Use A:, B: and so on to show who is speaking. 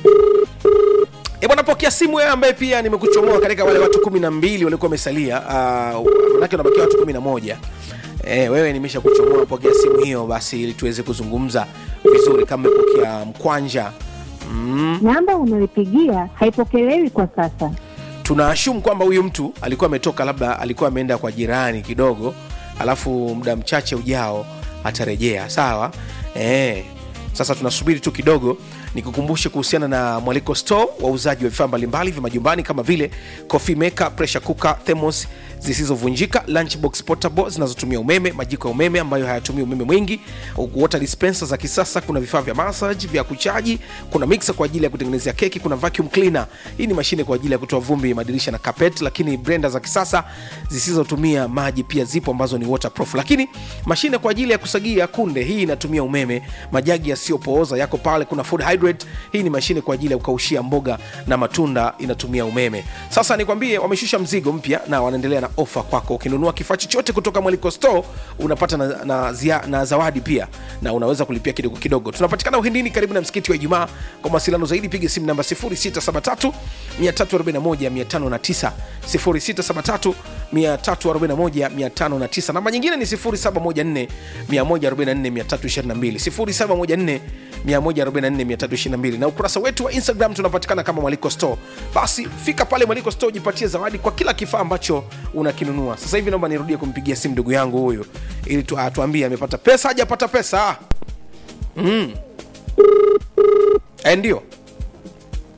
A: E bwana, pokea simu wewe ambaye pia nimekuchomoa katika wale watu kumi na mbili walikuwa wamesalia. Uh, manake unabakia watu kumi na moja. E, wewe nimesha kuchomoa, pokea simu hiyo basi, ili tuweze kuzungumza vizuri. Kama umepokea mkwanja mm,
B: Namba unayopigia haipokelewi kwa sasa.
A: tunaashumu kwamba huyu mtu alikuwa ametoka, labda alikuwa ameenda kwa jirani kidogo, alafu muda mchache ujao atarejea. Sawa e, sasa tunasubiri tu kidogo nikukumbushe kuhusiana na mwaliko store wauzaji wa vifaa mbalimbali vya majumbani kama vile coffee maker pressure cooker thermos zisizovunjika lunchbox portable zinazotumia umeme majiko ya umeme ambayo hayatumii umeme mwingi water dispenser za kisasa kuna vifaa vya massage vya kuchaji kuna mixer kwa ajili ya kutengenezea keki kuna vacuum cleaner hii ni mashine kwa ajili ya kutoa vumbi madirisha na carpet lakini blender za kisasa zisizotumia maji pia zipo ambazo ni waterproof lakini mashine kwa ajili ya kusagia kunde hii inatumia umeme majagi yasiyopooza yako pale kuna food hydrate hii ni mashine kwa ajili ya kukaushia mboga na matunda inatumia umeme sasa nikwambie wameshusha mzigo mpya na wanaendelea na ofa kwako ukinunua kifaa chochote kutoka mwaliko store unapata na, na, zia, na zawadi pia na unaweza kulipia kidogo kidogo tunapatikana uhindini karibu na msikiti wa ijumaa kwa mawasiliano zaidi piga simu namba 0673 341 509 0673 341 namba nyingine ni 0714 144 322 0714 144 na ukurasa wetu wa instagram tunapatikana kama mwaliko store basi fika pale mwaliko store ujipatie zawadi kwa kila kifaa ambacho unakinunua sasa hivi naomba nirudie kumpigia simu ndugu yangu huyu ili tu, atuambie amepata pesa hajapata pesa mm. e, ndio